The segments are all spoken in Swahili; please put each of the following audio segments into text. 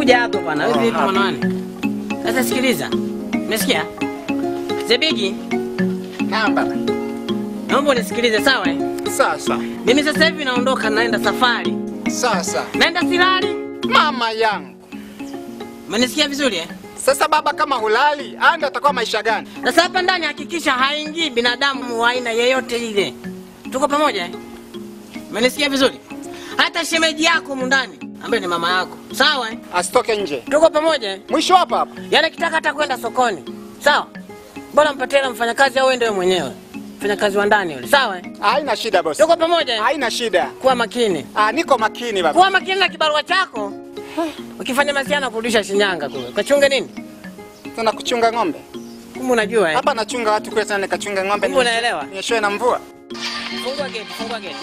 kuja hapa bwana. Wewe vipi mwanawani? Sasa sikiliza. Umesikia? Zebigi, Naam baba. naomba unisikilize sawa? eh? Sasa. Mimi sasa hivi naondoka naenda safari. Sasa. Naenda Silali. Mama yangu. Umenisikia vizuri eh? Sasa baba kama hulali, haya ndio atakuwa maisha gani? Sasa hapa ndani hakikisha haingii binadamu wa aina yeyote ile. Tuko pamoja eh? Umenisikia vizuri? Hata shemeji yako humu ndani ambaye ni mama yako. Sawa eh? Asitoke nje. Tuko pamoja eh? Mwisho hapa hapa. Yaani kitaka hata kwenda sokoni. Sawa? Bora mpatie hela mfanyakazi au wewe mwenyewe. Mfanyakazi wa ndani yule. Sawa eh? Haina shida bosi. Tuko pamoja eh? Haina shida. Kuwa makini. Ah, niko makini baba. Kuwa makini na kibarua chako. Ukifanya masiana kurudisha Shinyanga kule. Kachunge nini? Tuna kuchunga ng'ombe. Kumbe unajua eh? Hapa nachunga watu kule tena nikachunga ng'ombe. Kumbe unaelewa? Nieshoe na mvua. Fungua geti, fungua geti.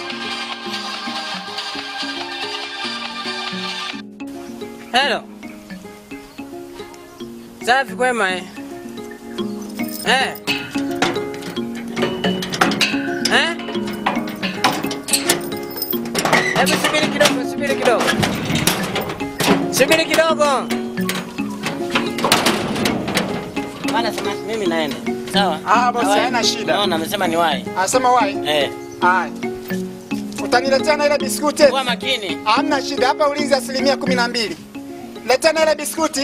Hello. Safi kwema eh? Eh? Eh? Hebu subiri kidogo, subiri kidogo. Subiri kidogo. Bana sema mimi naenda. Sawa? Ah, bosi, Nawahi. haina shida. Naona amesema ni wahi. Anasema wai. Eh. Haya. Utaniletea na ile biskuti? Kuwa makini. Hamna shida, hapa ulinzi asilimia kumi na mbili. Letea na ile biskuti.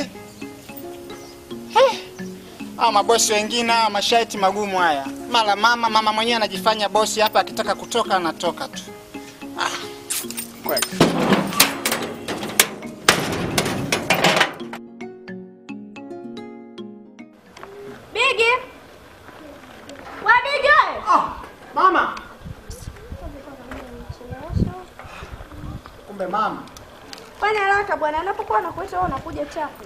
Eh. Ah, mabosi wengine hawa masharti magumu haya. Mara mama mama mwenyewe anajifanya bosi hapa, akitaka kutoka anatoka tu. Ah, kweli. Bigi! We Bigi! Ah, mama. Kumbe mama. Fanya haraka bwana, anapokuwa nakuita wewe unakuja chafu.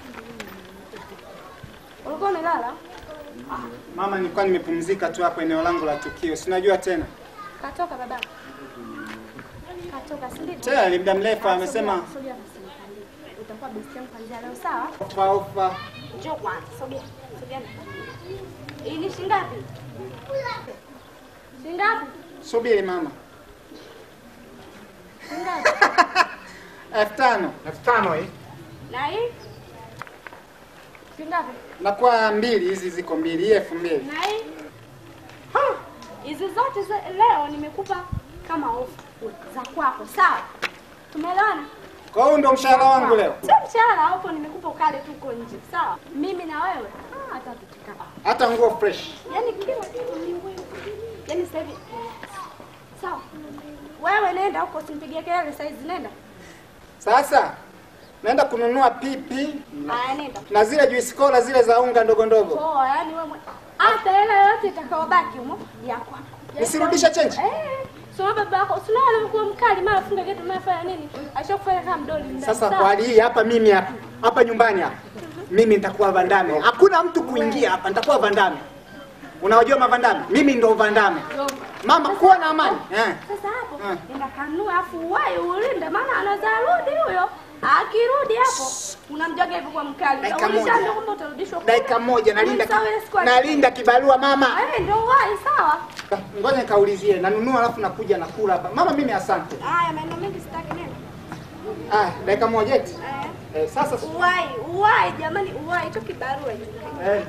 Ulikuwa umelala? Mama, nilikuwa nimepumzika tu hapo eneo langu la tukio. Sinajua tena. Katoka baba. Katoka, si ndivyo? Tena ni muda mrefu amesema Sogea basi. Utakuwa besti yangu kuanzia leo, sawa? ofa ofa. Njoo kwanza, sogea. Sogea. Hii ni shilingi ngapi? Shilingi ngapi? Subiri mama. Shilingi ngapi? elfu tano. elfu tano hii. Na hii? Shilingi ngapi? Nakuwa mbili, hizi ziko mbili, hii elfu mbili. Na hii? Hizi zote za leo nimekupa kama ofa za kwako, sawa? Tumeelewana? Kwa hiyo ndo mshahara wangu leo. Sio mshahara hapo, nimekupa ukale tu uko nje, sawa? Mimi na wewe ah, hata tutika. Hata nguo fresh. Yaani kila kitu ni wewe. Yaani sasa hivi sawa. Wewe nenda huko, usimpigie kelele saizi, nenda. Sasa naenda kununua pipi Haya, nenda. na zile juice cola zile za unga ndogo ndogo. Poa, yaani wewe mwe- hata hela yote itakayobaki humo ya kwako. Nisirudishe change? Eh. Sio baba yako, sio alikuwa mkali mara funga geti mara fanya nini? Ashakufanya kama mdoli ndani. Sasa sawa? kwa hali hii hapa mimi hapa hapa nyumbani hapa mimi nitakuwa Vandame. Hakuna mtu kuingia hapa, nitakuwa Vandame. Unawajua mavandame? Mimi ndo Vandame. Mama, kuwa na amani. Eh. Sasa hapo Eh. nenda kanua afu uwahi ulinde, maana anaweza rudi huyo. Akirudi hapo unamjaga hivyo kwa mkali. Dakika Ulishaambia moja. kwamba utarudishwa kule. Dakika moja nalinda Sawa, ile siku ya- nalinda kibarua mama. Eh, ndio uwahi sawa. Ngoja nikaulizie, nanunua alafu nakuja nakula hapa. Mama, mimi asante. Haya, maneno mengi sitaki nini. Ah, dakika moja eti. Eh. Eh, sasa Uwahi, uwahi jamani, uwahi hicho kibarua hicho. eh.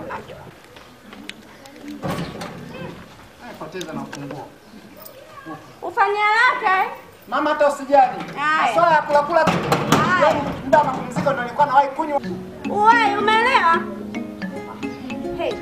Ay, poteza na funguo. Ufanye haraka eh. Mama, hata usijali. Haya. Swala ya kula kula Haya. muda wa mapumziko ndio nilikuwa nawahi kunywa. Uwahi, umeelewa? Hey.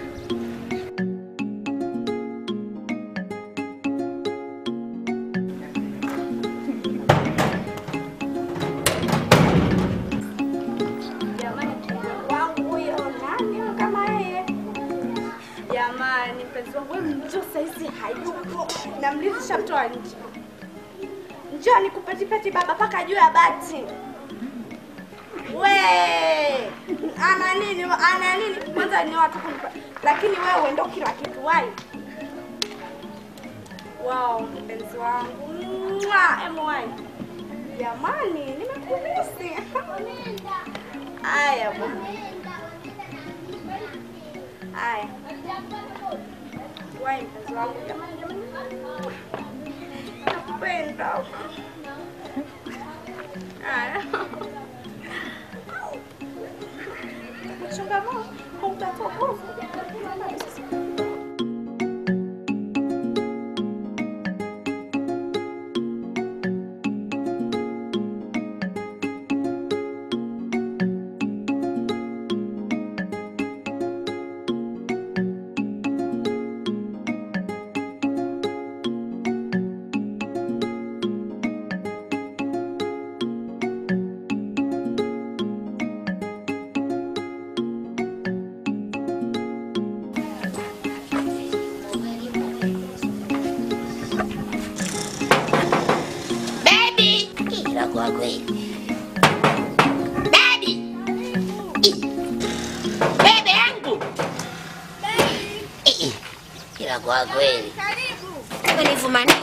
Jamani, wangu huyo nani kama yeye? Jamani, mpenzi wangu wewe njoo saizi hayupo. Namlisha mtoa nje. Njoo nikupetipeti baba paka juu ya bati. We, ana nini? Ana nini? Kwanza ni watu kunipa. Lakini wewe ndo kila kitu wai. Wow, mpenzi wangu. Mwa, emu wai. Jamani, nimekumisi. Aya bwana. Aya. Wai mpenzi wangu jamani jamani. Nakupenda. Aya. kama hautakuwa Baby! Ila kwa kweli. Baby! Ih. Bebe yangu! Ih. Ila kwa kweli. Karibu. Nifumanie.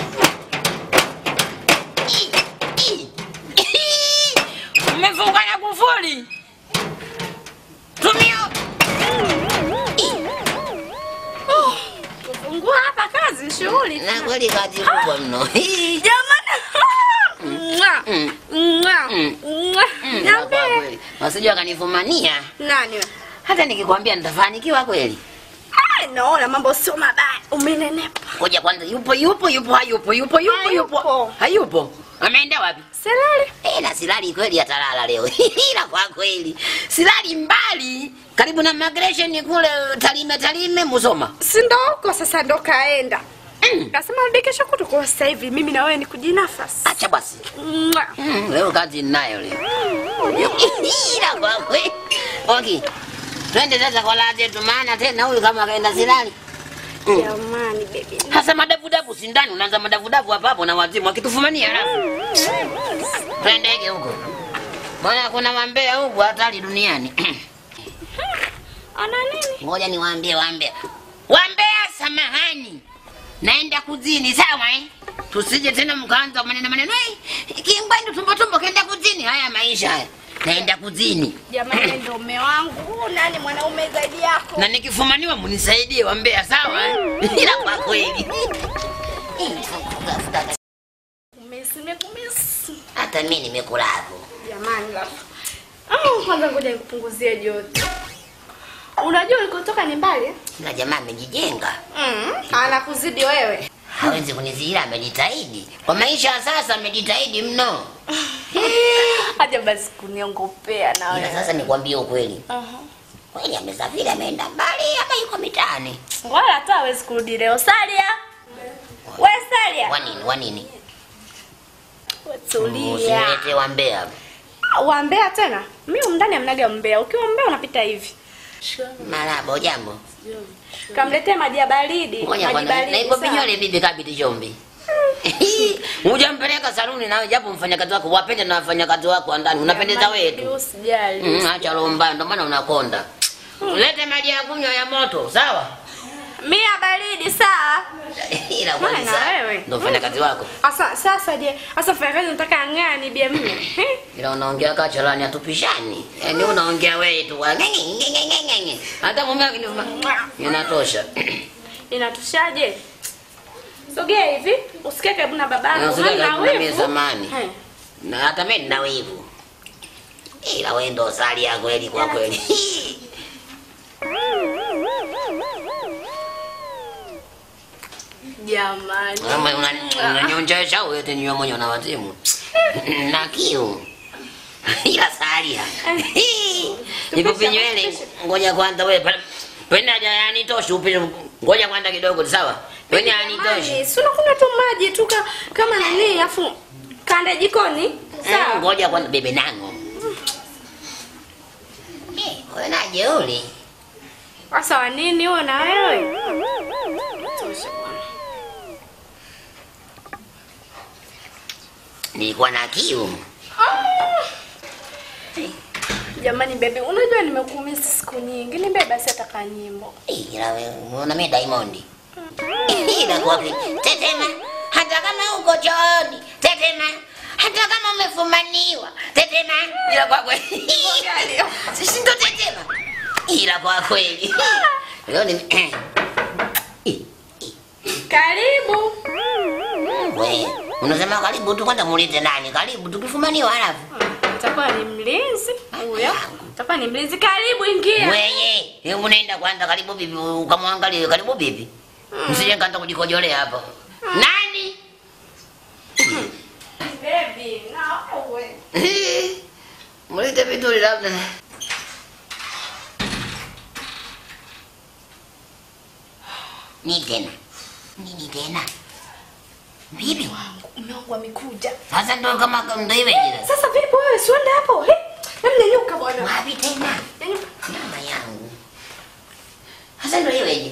Ih. Ih. Ih. Umefunga na kufuli. Tumio. Kufungua hapa kazi shughuli. Na kweli kazi kubwa mno. Ih. Jamani. Mwa. Mm. Mwa. Mm. Mwa. Mm, ila Niambie. kwa kweli. Wasije wakanifumania. Nani wewe? Hata nikikwambia nitafanikiwa kweli. Ah, naona mambo sio mabaya. Umenenepa. Ngoja kwanza, yupo yupo yupo hayupo yupo yupo yupo Hayupo. hayupo, ameenda wapi? Selali. Eh, na silali kweli atalala leo ila kwa kweli silali mbali, karibu na migration kule Tarime Tarime Musoma. Si ndo huko sasa ndo kaenda. Mm. Kasema rudi kesho kutu kwa sasa hivi mimi na wewe ni kujinafasi. Acha basi Mwa. mm, leo kazi ninayo leo ila kwa kweli okay. Twende sasa kwa lazi yetu, maana tena huyu kama akaenda silali Mm. Jamani baby. hasa madavudavu sindani, unaanza madavudavu hapa hapo na wazimu akitufumania alafu twendege huko, maana kuna wambea huku hatari duniani. Ana nini? Ngoja niwaambie wambea, wambea, samahani, naenda kuzini, sawa eh? Tusije tena mkaanza maneno maneno, hey, kimbwendo tumbo tumbo kaenda kuzini. Haya maisha haya, naenda kuzini Jamani ndo mume wangu. Nani mwanaume zaidi yako? na nikifumaniwa munisaidie wambea, sawa eh? ila kwa kweli Umesi nimekumisi. hata mi nimekulavu Jamani la. Ah, kwanza ngoja nikupunguzie joto. Unajua ulikotoka ni mbali? eh? na jamaa amejijenga Mm. Anakuzidi wewe. hawezi kunizihira, amejitahidi kwa maisha ya sasa, amejitahidi mno. Haja basi kuniongopea na Ila wewe. sasa nikwambie ukweli, Aha. kweli amesafiri, ameenda mbali ama yuko mitaani? Wala hata hawezi kurudi leo. Salia. We Salia. Wanini wanini? We Tulia. Usinilete wambea. Wambea tena? Mimi umndani amnaga mbea. Ukiwa mbea unapita hivi. Marabo, jambo. Kamletee maji ya baridi. Ngoja Maji kwanza, na baridi. ipo sawa? pinyole bibi kabiti chombi. Hujampeleka saluni nawe, japo mfanyakazi wako wapende na wafanyakazi wako wa ndani, unapendeza Jamani, wetu. Usijali. Mm, acha roho mbaya, ndio maana unakonda. Lete maji ya kunywa ya moto, sawa? Mimi ya baridi sawa. Ila kweli Maana sawa. wewe. Ndio mfanyakazi wako. Asa sasa je, asa fanyakazi nataka ang'ani bia mimi. Ila unaongea kachalani atupishani. Yaani unaongea wewe tu. wa ngenge, ngenge, ngenge, ngenge. Hata mume akinifuma. Inatosha. Inatushaje? Sogea hivi, usikae karibu na babako. Na usikae Hana karibu na mimi wivu. zamani. Eh. Na hata mimi nina wivu. Ila wewe ndo sali ya kweli kwa kweli. Jamani. Kama una- unanyonjesha wewe tena nyuma mwenye na wazimu. Na kiu. Ila salia. Ipo pinywele. Ngoja kwanza wewe. pa- Penda haja yani tosha upite. Ngoja kwanza kidogo sawa? Penda yani tosha. Jamani, si unakunywa tu maji tu ka- kama nani afu kanda jikoni. Mm, Sawa. Ngoja kwanza bebe nango. Eh, wewe na jeuri. Sasa wa nini huo na wewe? Tosha bwana. Nilikuwa na kiu. Jamani baby, unajua nimekumisi siku nyingi. Nibe basi ataka nyimbo. Eh, Ila wewe unaona mimi Diamond. Ila kwa kweli. Tetema. Hata kama uko chooni. Tetema. Hata kama umefumaniwa. Tetema. Ila kwa kweli. Sisi ndo tetema. Ila kwa kweli. Leo ni Eh, Karibu. we unasema karibu tu kwanza muulize nani karibu tukifumaniwa halafu itakuwa ni mlinzi huyo, itakuwa ni mlinzi. Karibu, ingia. Weye, hebu nenda kwanza karibu bibi ukamwangalie karibu bibi. Msije kaanza kujikojolea hapo. Nani? Baby, na wewe. Mulete vizuri labda. Nini tena? Nini tena? Bibi, Mume wangu amekuja. sasa ndo kama ndo iweje sasa? Sasa vipi wewe, si uende hapo? Eh, hebu nyanyuka bwana. Wapi tena? Nyanyuka. Mama yangu. Sasa ndo iweje?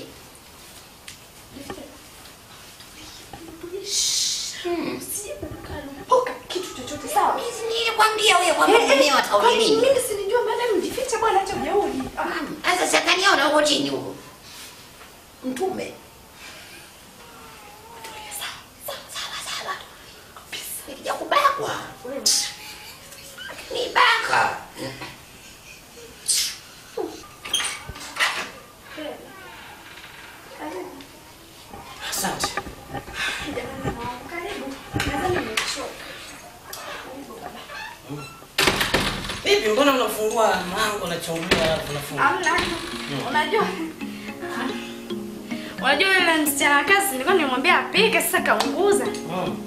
Hmm. Poka kitu chochote sawa? Mimi nilikwambia wewe kwamba Eh, eh, mimi watauli kwani nini? Mimi sinijua madam jifiche bwana acha ujeuri. Ah, Sasa sakaniona huko chini huko. Mtume. Sawa sawa sawa. Nikija kubakwa. Ni baka. Asante. karibu. Nadhani nimechoka. Vipi, mbona unafungua mlango na chungulia alafu unafungua? Hamna. Unajua? Unajua yule msichana kazi nilikuwa nimwambia apike sasa kaunguza. Mm.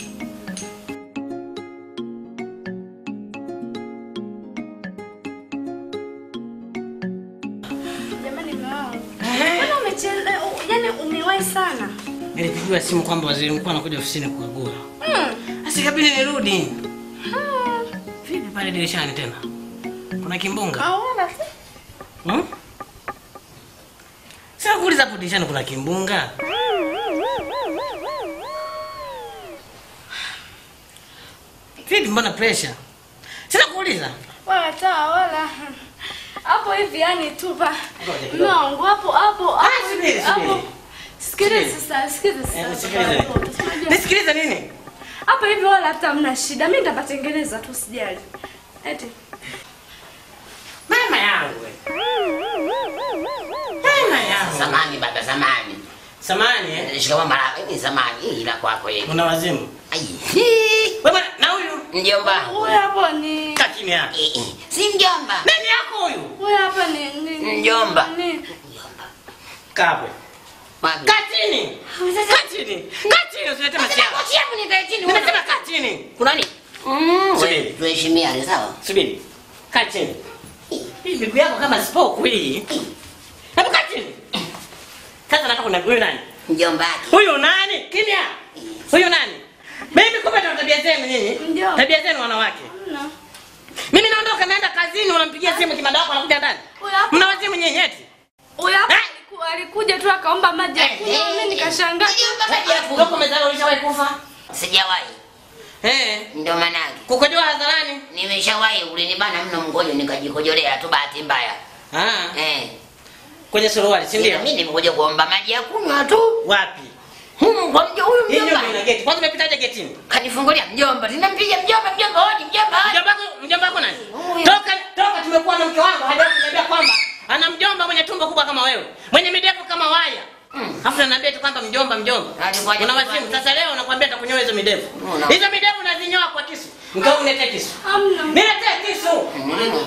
Jamani mume wangu. Mbona umechelewa? Yaani umewahi sana. Nilipigiwa simu kwamba waziri mkuu anakuja ofisini kukagua. Hmm. Sasa ikabidi nirudi. Vipi pale dirishani tena? Kuna kimbunga? Aona. Hmm? Sasa kuuliza hapo dirishani kuna kimbunga? Vipi mbona pressure? Sasa kuuliza. Wala taa wala. Hapo hivi yani tu pa. Ngoja kidogo. Mume wangu hapo hapo hapo. Ah, subiri, hapo. subiri. Sikiliza Subiri. sasa, sikiliza Eh, sasa. nisikilize. Unajua- Nisikilize nini? Hapo hivi wala hata hamna shida. Mimi nitapatengeneza tu usijali. Eti. Mama yangu. we. Mama yangu. Samani baba samani. Samani eh? Shikamoo mara ni samani hii ila kwako yeye. Una wazimu. Ai. Wewe bwana na huyu Mjomba. Huyu hapo ni kaa kimya. Eh, eh. Si mjomba. Nani yako huyu? huyu hapa ni ni Mjomba. ni Mjomba. Kabwe. Wapi? Kaa chini. Kaa chini. Kaa chini usilete masiara. Kochi yangu nikae chini. Nimesema kaa chini. Kuna nini? Mm, Subiri. wewe, tuheshimiane sawa? Subiri. Kaa chini. Hii miguu yako kama spoku hii. Hebu kaa chini. Sasa nataka kuna huyu nani? Mjomba wake. Huyu nani? Kimya. Huyu nani? Mimi kumbe ndo tabia zenu nyinyi. Ndio. Tabia zenu wanawake. no. Mimi naondoka naenda kazini unampigia simu kimada wako anakuja ndani. Huyu hapa Mna wazimu nyinyi eti? huyu hapa Eh? aliku- alikuja tu akaomba maji ya kunywa. Mimi nikashangaa. Mjomba maji ya Ndio kunywa. umezaliwa ulishawahi kufa? Sijawahi. Eh. Ndio manake. Kukojoa hadharani? Nimeshawahi ulinibana mno mkojo nikajikojolea tu bahati mbaya. Ah. Eh. Kwenye suruali, si Ndio ndio? mimi nimekuja kuomba maji ya kunywa tu. Wapi? Humu kwa mjo huyu Hii mjomba. nyumba ina geti. Kwanza umepitaje getini? Kanifungulia mjomba. Ninampiga mjomba mjomba hodi mjomba hodi. Mjomba wako, mjomba wako nani? Huyu. Toka toka tumekuwa na mke wangu hajawahi kuniambia kwamba ana mjomba mwenye tumbo kubwa kama wewe. Mwenye midevu kama waya. Mm. Alafu ananiambia tu kwamba mjomba mjomba. Alikuwa Una hajakuwa wazimu. Sasa leo nakwambia nitakunyoa hizo midevu. Una. Hizo midevu unazinyoa kwa kisu. Mkao uniletee kisu. Hamna. Niletee kisu. Mm.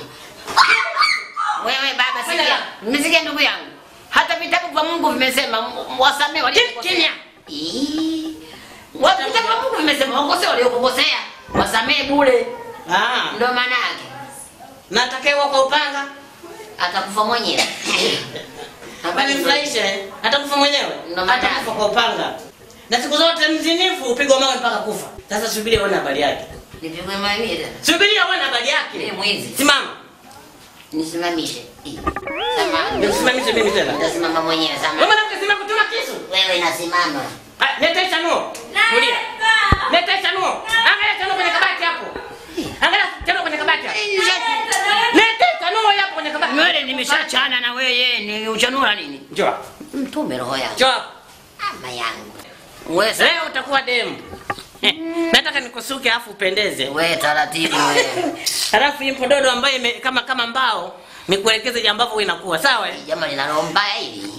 Wewe baba Kwenda sikia. la. Mmesikia ndugu yangu. Hata vitabu vya Mungu vimesema m- wasamehe waliokosea. Kimya. Ii. Wa- Vitabu vya Mungu vimesema wakosea waliokukosea. Wasamehe bure. Ah, Ndio maana yake. natakewa kwa upanga. Atakufa mwenyewe. Habari mfurahisha eh? Atakufa mwenyewe. Ndo maana Atakufa kwa upanga. Na siku zote mzinifu upigwa mawe mpaka kufa. Sasa subiri uone habari yake. Nipigwe mawe tena. Subiri uone habari Mimi yake. mwizi. Simama. Nisimamishe. Ii. Samahani. Nisimamishe mimi tena. Nitasimama mwenyewe Wewe samahani. mwanamke sima kutuma kisu. Wewe nasimama. Ah, Leta chanuo. Tulia. Leta chanuo. Angalia chanuo kwenye kabati hapo. Angalia chanuo kwenye kabati hapo. Leta chanuo hapo kwenye kabati. Nywele nimeshachana na wewe ni uchanura nini? Njoo. Mtume roho yangu. Njoo. hapo. Ama yangu. Wewe sa- Leo utakuwa demu. Eh, Nataka nikusuke afu upendeze. wewe taratibu wewe. Halafu hii mpododo ambayo ime, kama kama mbao nikuelekeze ambavyo inakuwa sawa eh? Jambo linalomba hili.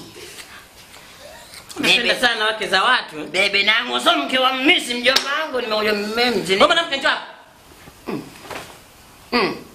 Napenda Bebe. sana wake za watu. eh? Bebe nangu so mke wa mmisi mjomba wangu nimekuja mmemzi. Wewe mwanamke njoo hapa. Mm.